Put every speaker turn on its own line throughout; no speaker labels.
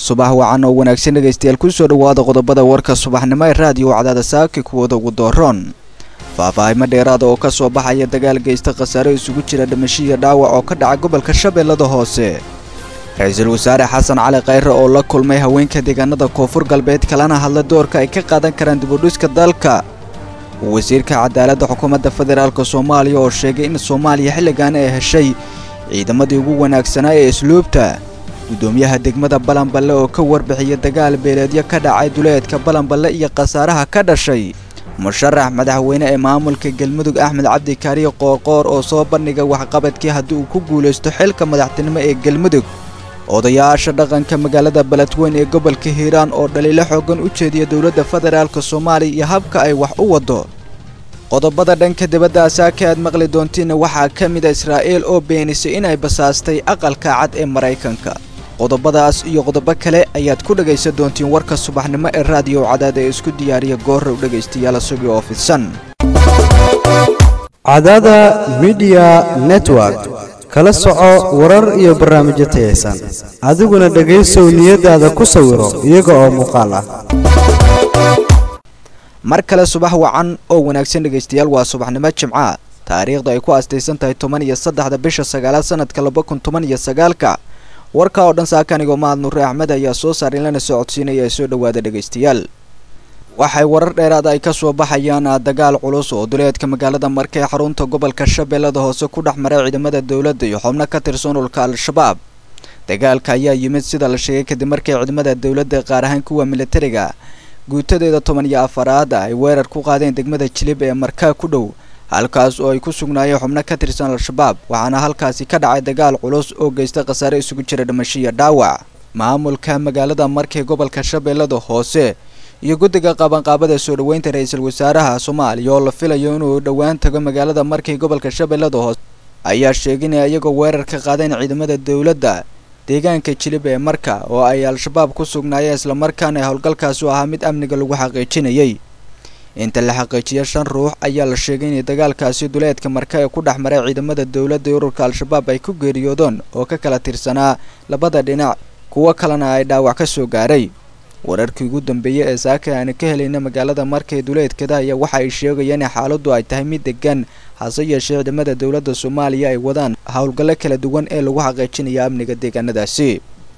subax wacan oo wanaagsan dhegaystayaal kusoo dhawaada qodobada warka subaxnimo ee raadiyo cadaada saaki kuwooda ugu dooroon faahfaahimo dheeraada oo ka soo baxaya dagaal geysta khasaare isugu jira dhimasho iyo dhaawac oo ka dhaca gobolka shabeellada hoose ra-iisul wasaare xasan cali khayre oo la kulmay haweenka deegaanada koonfur galbeed kalana hadla doorka ay ka qaadan karaan dibudhiska dalka wasiirka cadaaladda xukuumadda federaalk soomaaliya oo sheegay in soomaaliya xilligan ay heshay ciidamadii ugu wanaagsanaa ee isluubta guddoomiyaha degmada balanballe oo ka warbixiya dagaal beeleedyo ka dhacay duleedka balanballe iyo khasaaraha ka dhashay musharax madaxweyne ee maamulka galmudug axmed cabdi kaariye qoorqoor oo soo bandhiga waxqabadkii haddii uu ku guulaysto xilka madaxtinimo ee galmudug odayaasha dhaqanka magaalada beledweyn ee gobolka hiiraan oo dhaliilo xoogan u jeediya dowladda federaalk soomaaliya iyo habka ay wax u waddo qodobada dhanka dibadda asaaka aad maqli doontiin waxaa ka mid a israa'iil oo beenisay inay basaastay aqalka cad ee maraykanka qodobadaas iyo qodobo kale ayaad ku dhegaysan doontiin warka subaxnimo ee raadiyo cadaada ee isku diyaariya goorrow dhegaystayaal isagii oo fidsan
cadaada midiya network kala soco warar iyo barnaamijyo tayaysan adiguna dhegaysow niyadaada ku sawiro iyaga oo muuqaal ah
mar kale subax wacan oo wanaagsan dhegaystayaal waa subaxnimo jimca taariikhda ay ku aastaysan tahay toban iyo saddexda bisha sagaalaad sanadka laba kun toban iyo sagaalka warka oo dhan saakanigoo mahad nuure axmed ayaa soo saarin lana soo codsiinaya ee soo dhowaada dhegaystayaal waxay warar dheeraad ay ka soo baxayaan dagaal culus oo duleedka magaalada marka ee xarunta gobolka shabeellada hoose ku dhex maray ciidamada dowladda iyo xubno ka tirsan ulka al-shabaab dagaalka ayaa yimid sida la sheegay kadib markii ciidamada dowladda qaar ahaan kuwa militariga guutadeeda toban iyo afaraad ay weerar ku qaadeen degmada jilib ee markaa ku dhow halkaas oo ay ku sugnaayeen xubno ka tirsan al-shabaab waxaana halkaasi ka dhacay dagaal culus oo geysta khasaare isugu jira dhimasho iyo dhaawac maamulka magaalada markay gobolka shabeellada hoose iyo guddiga qabanqaabada soo dhoweynta ra-iisul wasaaraha soomaaliya oo la filayo inuu dhowaan tago magaalada markay gobolka shabeellada hoose ayaa sheeginaya iyagoo weerar ka qaadeen ciidamada dowladda deegaanka jilib ee marka oo ay al-shabaab ku sugnaayeen islamarkaana howlgalkaasi u ahaa mid amniga lagu xaqiijinayay inta la xaqiijiya shan ruux ayaa la sheegay inay dagaalkaasi duleedka marka ee ku dhex maray ciidamada dowladda ee ururka al-shabaab ay ku geeriyoodeen oo ka kala tirsanaa labada dhinac kuwo kalena ay dhaawac ka soo gaaray wararkii ugu dambeeyey ee saaka aanu ka helayna magaalada markay duleedkada ayaa waxa ay sheegayaan in xaaladdu ay tahay mid degan hase yeeshee ciidamada dowladda soomaaliya ay wadaan howlgallo kala duwan ee lagu xaqiijinaya amniga deegaanadaasi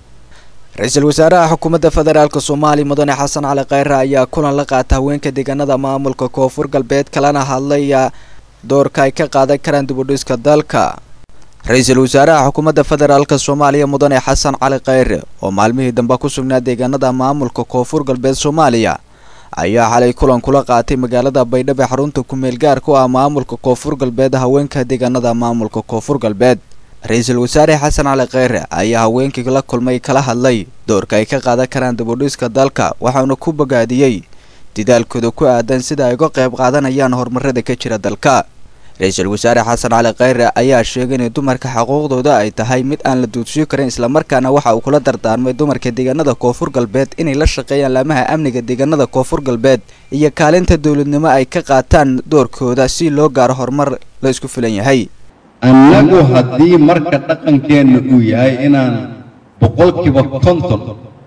ra-iisul wasaaraha xukuumadda federaalk soomaaliya mudane xasan cali khayre ayaa kulan la qaata haweenka deegaanada maamulka koonfur galbeed kalena hadlaya doorka ay ka qaadan karaan dibudhiska dalka ra-iisul wasaaraha xukuumadda federaalk soomaaliya mudane xasan cali khayre oo maalmihii dambe ku sugnaa deegaanada maamulka koonfur galbeed soomaaliya ayaa xalay kulan kula qaatay magaalada baydhabo ee xarunta kumeel gaarka u ah maamulka koonfur galbeed haweenka deegaanada maamulka koonfur galbeed ra-iisul wasaare xasan cali khayre ayaa haweenkii la kulmay kala hadlay doorka ay ka qaadan karaan dibudhiska dalka waxauna ku bogaadiyey dadaalkooda ku aadan sida ay uga qayb qaadanayaan horumarada ka jira dalka ra-iisul wasaare xasan cali khayre ayaa sheegay in dumarka xuquuqdooda ay tahay mid aan la duudsiyo karin islamarkaana waxa uu kula dardaarmay dumarka deegaanada koonfur galbeed inay la shaqeeyaan laamaha amniga deegaanada koonfur galbeed iyo kaalinta dowladnimo ay ka qaataan doorkooda si loo gaaro horumar la isku filan yahay
annagu haddii marka dhaqankeenna uu yahay inaan boqolkiiba konton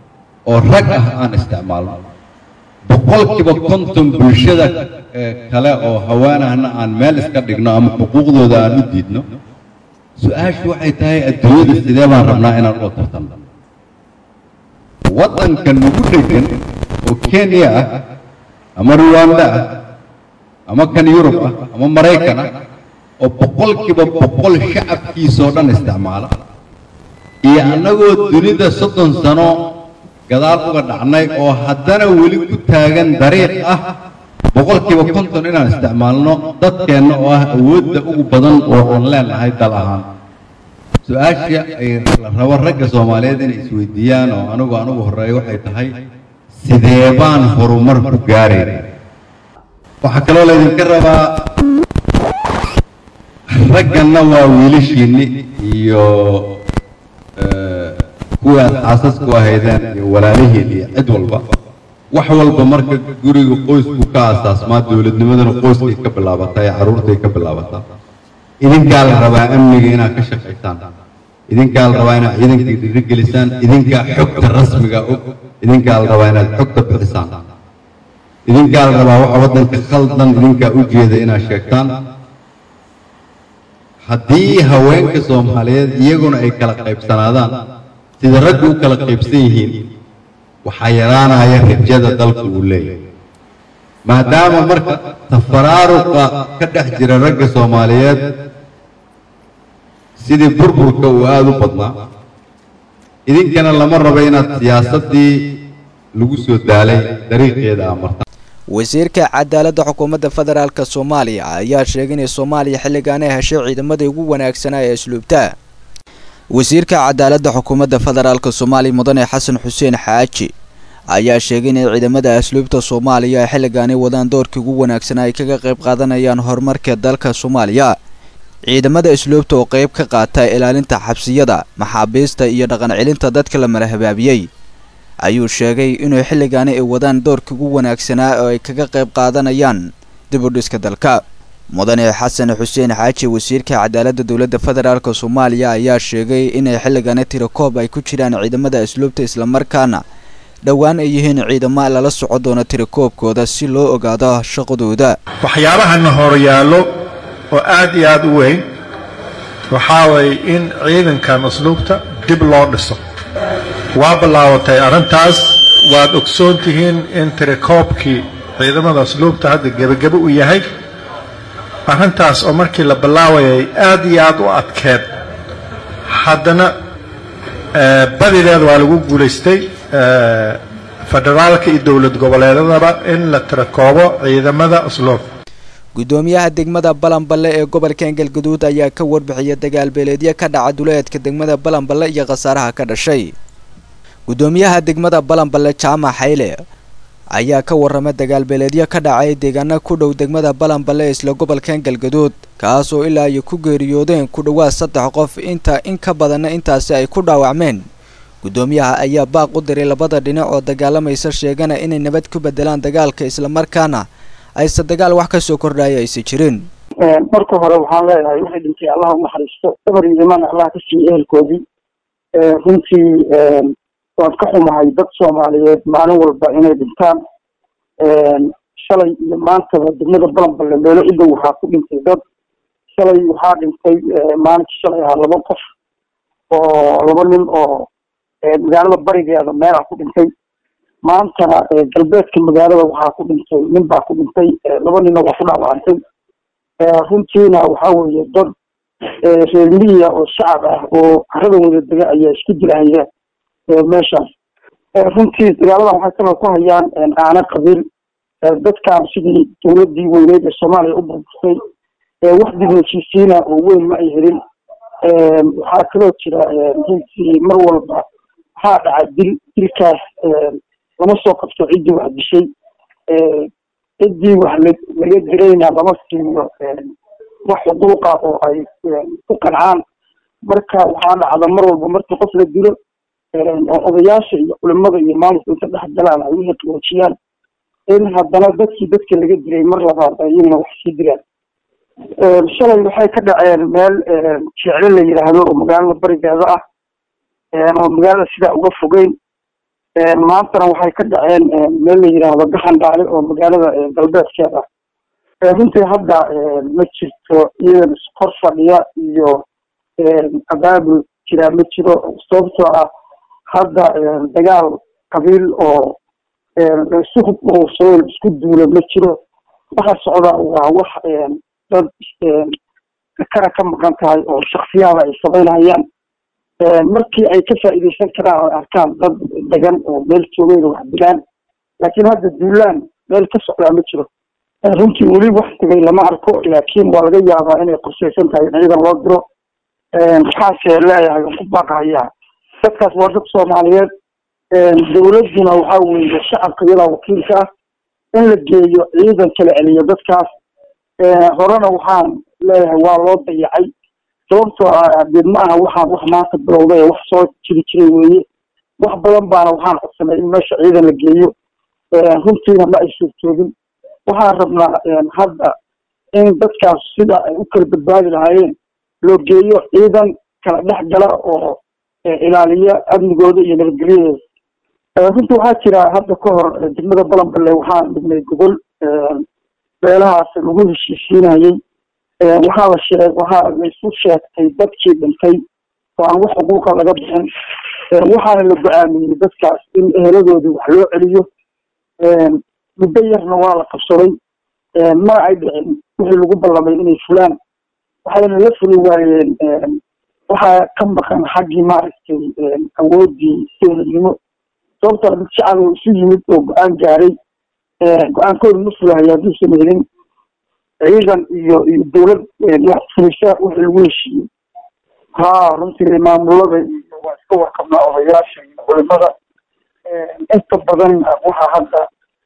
oo rag ah aan isticmaalno boqolkiiba konton bulshada kale oo hawaanahna aan meel iska dhigno ama xuquuqdooda aan u diidno su-aashu waxay tahay adduunyada sidee baan rabnaa inaan u tartanno waddanka nagu dhegan oo kenya ah ama ruwanda ah ama kan yurub ah ama maraykan ah oo boqolkiiba boqol shacabkiisoo dhan isticmaala iyo annagoo dunida soddon sano gadaal uga dhacnay oo haddana weli ku taagan dariiq ah boqolkiiba konton inaan isticmaalno dadkeenna oo ah awoodda ugu badan oo aan leenahay dal ahaan su-aasha ay la rabo ragga soomaaliyeed inay isweydiiyaan oo anigu anugu horreeya waxay tahay sidee baan horumar ku gaarayna waxaa kaloo laydinka rabaa ragganna waa wiilashiinni iyo kuwii aad xaasasku ahaydeen iyo walaalihiin iyo cid walba wax walba marka guriga qoysku ka asaasmaa dowladnimadana qoyskay ka bilaabataa ee carruurtay ka bilaabataa idinkaa la rabaa amniga inaad ka shaqaysaan idinkaa la rabaa inaad ciidanka dhiirigelisaan idinkaa xogta rasmiga og idinkaa la rabaa inaad xogta bixisaan idinkaa la rabaa waxa waddanka khaldan idinkaa u jeeda inaad sheegtaan haddii haweenka soomaaliyeed iyaguna ay kala qaybsanaadaan sida raggu u kala qaybsan yihiin waxaa yaraanaya rajada dalku uu leeyahay maadaama marka tafaraaruqa ka dhex jira ragga soomaaliyeed sidii burburka uu aada u badnaa idinkana lama rabo inaad siyaasaddii lagu soo daalay dariiqeeda aa martaan
wasiirka cadaaladda xukuumadda federaalk soomaaliya ayaa sheegay inay soomaaliya xilligan ay heshay ciidamadii ugu wanaagsanaa ee asluubta wasiirka cadaaladda xukuumadda federaalk soomaaliya mudane xasan xuseen xaaji ayaa sheegay inay ciidamada asluubta soomaaliya ay xilligaani wadaan doorkii ugu wanaagsanaa ay kaga qayb qaadanayaan horumarka dalka soomaaliya ciidamada asluubta oo qayb ka qaata ilaalinta xabsiyada maxaabiista iyo dhaqan celinta dadka la marahabaabiyey ayuu sheegay inuu xilligaani ay wadaan doorkii ugu wanaagsanaa oo ay kaga qayb qaadanayaan dib u dhiska dalka mudane xasan xuseen xaaji wasiirka cadaaladda dowladda federaalk soomaaliya ayaa sheegay inay xilligaani tirakoob ay ku jiraan ciidamada asluubta islamarkaana dhowaan ay yihiin ciidamo lala soco doono tirakoobkooda si loo ogaado shaqadooda
waxyaabahana horyaallo oo aad iyo aad u weyn waxaa waye in ciidankan asluubta dib loo dhiso waa bilaabatay arrintaas waad ogsoon tihiin in tirakoobkii ciidamada asluubta hadda gebagebe u yahay arrintaas oo markii la bilaawayay aad iyo aad u adkeed haddana badideed waa lagu guulaystay federaalka iyo dowlad goboleedadaba in la tirakoobo ciidamada asluub
guddoomiyaha degmada balanballe ee gobolka engelgaduud ayaa ka warbixiyay dagaal beeleedyo ka dhaca duleedka degmada balanballe iyo khasaaraha ka dhashay guddoomiyaha degmada balanballe jaamac xayle ayaa ka warramay dagaal beeleedyo ka dhacay deegaana ku dhow degmada balanballe isla gobolka engelgaduud kaas oo ilaa ay ku geeriyoodeen ku dhowaad saddex qof inta in ka badanna intaasi ay ku dhaawacmeen guddoomiyaha ayaa baaq u diray labada dhinac oo dagaalamaysa sheegana inay nabad ku bedelaan dagaalka islamarkaana ayse dagaal wax ka soo kordhaya aysa jirin
marka hore waxaan leeyahay wixii dhintay allah u naxariisto dabar iyo imaan allah ka siiyo ehelkoodii runtii waan ka xumahay dad soomaaliyeed maalin walba inay dhintaan shalay iyo maantaba degmada balanballe meelo u dhow waxaa ku dhintay dad shalay waxaa dhintay maalinkii shalay ahaa laba qof oo laba nin oo magaalada barigeeda meelaa ku dhintay maantana galbeedka magaalada waxaa ku dhintay nin baa ku dhintay laba ninna waa ku dhaawacantay runtiina waxaa weeye dad reer miyiga oo shacab ah oo carada wada dega ayaa isku dilahaya meeshaas runtii dagaaladan waxay kaloo ku hayaan aana qabiil dadkan sidii dowladii weyneyd ee soomaaliya u burburtay wax dib heshiisiina oo weyn ma ay helin waxaa kaloo jira runtii mar walba waxaa dhaca dil dilkaas lama soo qabto ciddii wax dishay ciddii wax laga dirayna lama siiyo wax xuquuqa oo ay ku qancaan marka waxaa dhacda mar walba markii qof la dilo oo odayaasha iyo culimada iyo maamulka inta dhex galaan ay wixii qaboojiyaan in haddana dadkii dadka laga dilay mar labaad ayagana wax sii dilaan shalay waxay ka dhaceen meel jecle la yidhaahdo oo magaalada barigeeda ah oo magaalada sidaa uga fogeyn maantana waxay ka dhaceen meel la yidhaahdo gaxandhaale oo magaalada galbeedkeeda ah runtii hadda ma jirto ciidan iskor fadhiya iyo abaabul jiraa ma jiro sababtoo ah hadda dagaal qabiil oo laisu hubsado isku duulo ma jiro waxa socda waa wax dad kara ka maqan tahay oo shaksiyaada ay samaynayaan markii ay ka faa'iidaysan karaan oo arkaan dad degan oo meel joogeen wax dilaan laakiin hadda duulaan meel ka socdaa ma jiro runtii weli wax tegay lama arko laakiin waa laga yaabaa inay qorshaysan tahay in ciidan loo diro maxaase leeyahay ku baaqayaa dadkaas waa dad soomaaliyeed dowladduna waxaa weeye shacabka iyadaa wakiilka ah in la geeyo ciidan kala celiyo dadkaas horena waxaan leeyahay waa loo dayacay sababtoo ah dee ma aha waxaan wax maanta bilowday wax soo jiri jiray weeye wax badan baana waxaan codsanay in meesha ciidan la geeyo runtiina ma ay suurtoogin waxaan rabnaa hadda in dadkaas sida ay u kala badbaadi lahaayeen loo geeyo ciidan kala dhex gala oo ilaaliya amnigooda iyo nabadgelyadooda runtii waxaa jira hadda ka hor degmada balanballe waxaan dhignay gobol beelahaas lagu heshiisiinayey waxaa la sheeg waxaa la isu sheegtay dadkii dhintay oo aan wax xuquuqa laga bixin waxaana la go-aamiyey dadkaas in eheladoodii wax loo celiyo muddo yarna waa la qabsaday mana ay dhicin wixii lagu ballamay inay fulaan waxayna la fuli waayeen waxaa ka maqan xaggii maaragtay awooddii dowladnimo sababtoo dad shacab oo isu yimid oo go-aan gaaray go-aankooda ma fulahayo hadduusan helin ciidan iyo iyo dowlad wax fulisa wixii lagu heshiiyey ha runtii maamulada iyo waa iska warqabnaa odayaasha iyo culimada inta badan waxaa hadda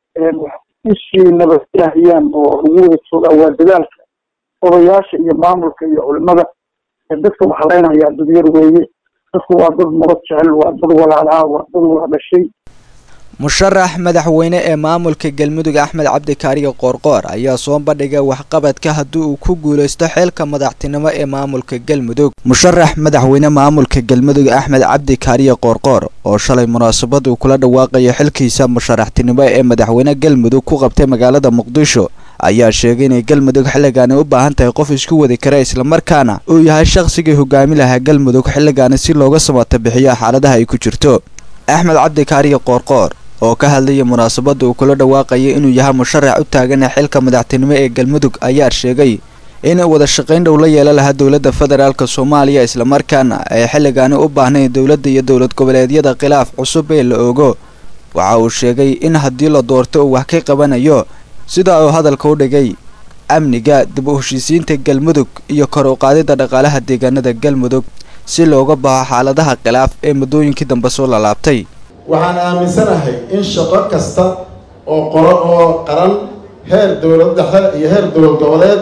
usii nabadgelahayaan oo lagu wada joogaa waa dadaalka odayaasha iyo maamulka iyo culimada dadka waxaleynaya dadyar weeye dadku waa dad nabad jecel waa dad walaalaa waa dad wada dhashay
musharax madaxweyne ee maamulka galmudug axmed cabdikaariyo qoorqoor ayaa soo bandhigay waxqabadka haddii uu ku guuleysto xeelka madaxtinimo ee maamulka galmudug musharax madaxweyne maamulka galmudug axmed cabdikaariyo qoorqoor oo shalay munaasabad uu kula dhawaaqayo xilkiisa musharaxtinimo ee madaxweyne galmudug ku qabtay magaalada muqdisho ayaa sheegay inay galmudug xilligaani u baahan tahay qof isku wadi kara islamarkaana uu yahay shaqsigii hogaami lahaa galmudug xilligaani si looga samata bixiyo xaaladaha ay ku jirto axmed cabdikaariyo qoorqoor oo ka hadlaya munaasabadda uu kula dhawaaqayay inuu yahay musharax u taagan xilka madaxtinimo ee galmudug ayaa sheegay inay wada shaqayn dhow la yeelan lahaa dowladda federaalk soomaaliya islamarkaana ay xilligaani u baahnayn dowladda iyo dowlad goboleedyada khilaaf cusub ee la ogo waxa uu sheegay in haddii la doorto uu wax ka qabanayo sida uu hadalka u dhigay amniga dib u heshiisiinta galmudug iyo kor u qaadida dhaqaalaha deegaanada galmudug si looga baxo xaaladaha khilaaf ee muddooyinkii dambe soo lalaabtay
waxaan aaminsanahay in shaqo kasta oo qoro oo qaran heer dowlad dhexe iyo heer dowlad goboleed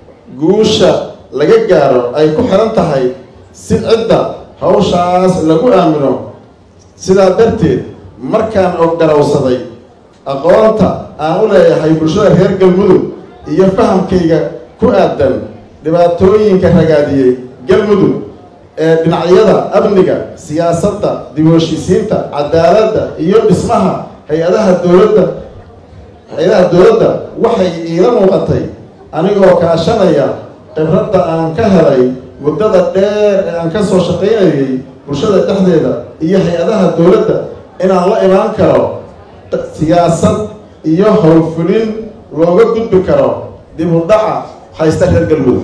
guusha laga gaaro ay ku xiran tahay si cidda hawshaas lagu aamino sidaa darteed markaan og garowsaday aqoonta aan u leeyahay bulshada reer galmudug iyo fahamkayga ku aadan dhibaatooyinka ragaadiyey galmudug ee dhinacyada amniga siyaasadda dib u heshiisiinta cadaaladda iyo dhismaha hay-adaha dowladda hay-adaha dowladda waxay iila muuqatay anigoo kaashanaya khibradda aan ka helay muddada dheer ee aan ka soo shaqaynayay bulshada dhexdeeda iyo hay-adaha dowladda inaan la imaan karo siyaasad iyo howlfulin looga gudbi karo dib u dhaca haysta reer galmudug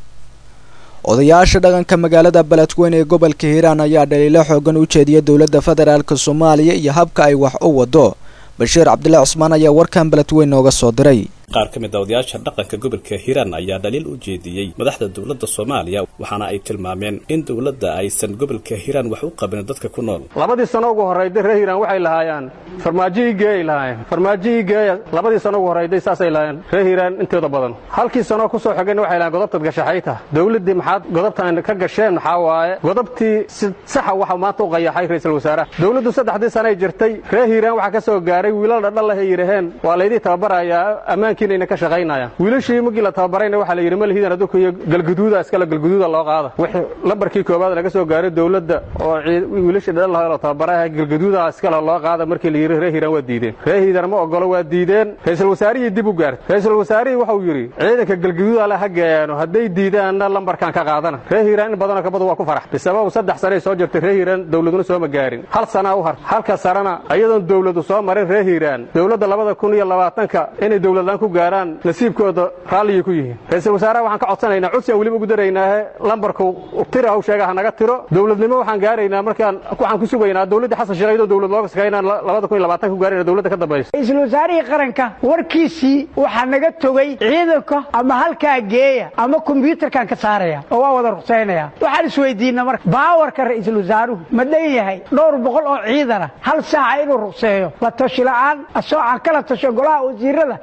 odayaasha dhaqanka magaalada beledweyne ee gobolka hiiraan ayaa dhaliilo xoogan u jeediyay dowladda federaalk soomaaliya iyo habka ay wax u wado bashiir cabdilaahi cusmaan ayaa warkan beledweyne nooga soo diray
qaar ka mid a odayaasha dhaqanka gobolka hiiraan ayaa dhaliil u jeediyey madaxda dowladda soomaaliya waxaana ay tilmaameen in dowladda aysan gobolka hiiraan wax u qabin dadka ku nool
labadii sano ugu horrayday reer hiiraan waxay lahaayeen farmaajihii geeyay lahaayeen farmaajihii geeya labadii sano ugu horrayday saasay lahaayeen reer hiiraan intooda badan halkii sanoo ku soo xigayna waxay lahayen godobtaad gashaxayta dowladdii maxaad godobtaan ka gasheen maxaa waaye godobtii si saxa waxa maanta u qayaxay ra'iisul wasaaraha dowladdu saddexdii sanay jirtay reer hiiraan waxaa ka soo gaaray wiilal dhadhal ay yidhaheen waa laydii tababarayaa ammaanki ka shaqaynayaan wiilashii markii la tababarayna waxaa la yidhi malhidan adduunka iyo galguduuda iskale galguduuda loo qaada wixii lambarkii koowaad laga soo gaaray dowladda oo wiilashii dhadhal lahaa la tababaraya galguduuda iskale loo qaada markii la yidhi reer hiiraan waa diideen reer hiiraan ma ogolo waa diideen ra-iisul wasaarihii dib u gaartay ra-iisul wasaarihii waxau yidhi ciidanka galguduuda le ha geeyaano hadday diidaanna lambarkan ka qaadana reer hiiraan in badanoo kabadu waa ku farax bisababu saddex sanay soo jirtay reer hiiraan dowladuna sooma gaarin hal sanaa u har halka sarana ayadoon dowladu soo marin reer hiiraan dowladda labada kun iyo labaatanka inay dowladlaan ku gaaraan nasiibkooda raalliyay ku yihiin ra-iisul wasaaraha waxaan ka codsanaynaa codsi aan weliba ugu daraynaahe lambarku tira haw sheega ha naga tiro dowladnimo waxaan gaaraynaa markaan waxaan ku sugaynaa dowladdii xasan sheekh iyadoo dowlad looga shaqaynaan labada kun iyo labaatanka ku gaarayna dowladda ka dambaysa
ra-iisul wasaarihii qaranka warkiisii waxaa naga togay ciidanka ama halkaa geeya ama kombyuutarkan ka saaraya oo waa wada ruqsaynaya waxaan isweydiina marka baawarka ra-iisul wasaaruhu ma dhan yahay dhowr boqol oo ciidana hal saaca inuu ruqseeyo la tashi la'aan asoo aan kala tasho golaha wasiirada iyo madaxweyne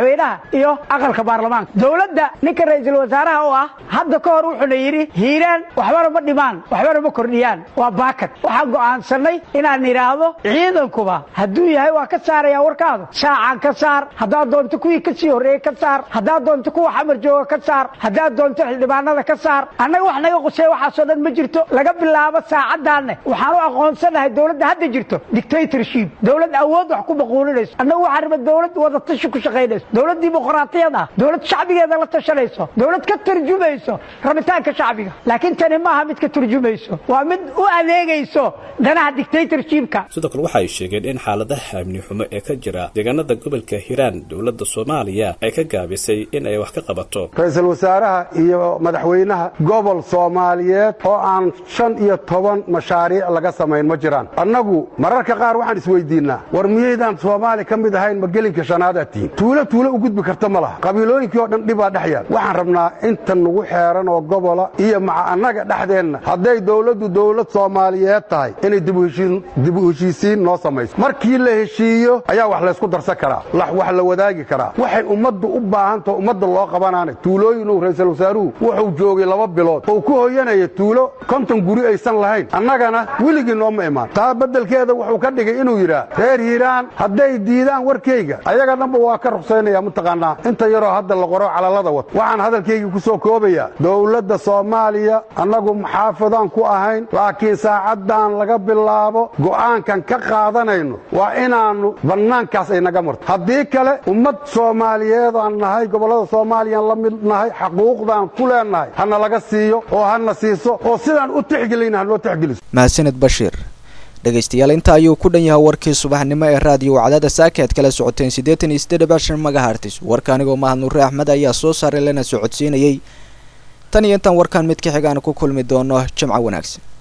madaxweynaha iyo aqalka baarlamaanka dowladda ninka ra-iisul wasaaraha oo ah hadda ka hor wuxuuna yidhi hiiraan waxbana ma dhimaan waxbana ma kordhiyaan waa baakad waxaan go'aansanay inaan idhaahdo ciidankuba hadduu yahay waa ka saaraya warkaadu saacaan ka saar haddaad doonto kuwii ka sii horreeyey ka saar haddaad doonto kuwa xamar jooga ka saar haddaad doonto xildhibaanada ka saar annaga wax naga qusey waxaasoo dhan ma jirto laga bilaabo saacaddaanne waxaan u aqoonsanahay dowladda hadda jirto dictatorship dowlad awood wax ku maquulinayso annagu waxaan raba dowlad wadatashi ku shaqaynayso dowlad dimuqraatiyad ah dowlad shacbigeeda la tashanayso dowlad ka turjumayso rabitaanka shacbiga laakiin tani maaha mid ka turjumayso waa mid u adeegayso danaha dictatorshipka
sidoo kale waxa ay sheegeen in xaaladaha amni xumo ee ka jira deegaanada gobolka hiiraan dowladda soomaaliya ay ka gaabisay in ay wax ka qabato
ra-iisul wasaaraha iyo madaxweynaha gobol soomaaliyeed oo aan shan iyo toban mashaariic laga samayn ma jiraan annagu mararka qaar waxaan isweydiinnaa war miyaydaan soomaali ka mid ahayn ma gelinka shanaadaad tihiin tuulo tuulo u gudbi karta ma laha qabiilooyinkii oo dhan dhibaa dhex yaal waxaan rabnaa inta nagu xeeran oo gobola iyo maca annaga dhexdeenna hadday dowladdu dowlad soomaaliyeed tahay inay dib u heshiisiin noo samayso markii la heshiiyo ayaa wax laysku darsan karaa wax la wadaagi karaa waxay ummaddu u baahantaho ummadda loo qabanaana tuulooyinuu ra-iisul wasaaruhu wuxuu joogay laba bilood oo ku hoyanaya tuulo konton guri aysan lahayn annagana weligii nooma imaan taa beddelkeeda wuxuu ka dhigay inuu yidhaah reer hiiraan hadday diidaan warkayga ayaga dhanba waa ka ruqsaynaya mataqaanaa inta yaroo hadda la qoro calalada wata waxaan hadalkaygii ku soo koobayaa dowladda soomaaliya annagu muxaafadaan ku ahayn laakiin saacaddan laga bilaabo go'aankan ka qaadanayno waa inaannu bannaankaas ay naga marto haddii kale ummad soomaaliyeedaan nahay gobollada soomaaliyaan la mid nahay xaquuqdaan ku leennahay hana laga siiyo oo hana siiso oo sidaan u tixgelayna hanoo tixgeliso
mahadsaned bashiir dhegaystayaal inta ayuu ku dhan yahay warkii subaxnimo ee raadiyo wacdada saaka aad kala socoteen siddeetan iyo siddeed bashan magahartis warka anigoo mahad nuure axmed ayaa soo saaray lana socodsiinayey tan iyo intaan warkan mid ka xigaana ku kulmi doono jimco wanaagsan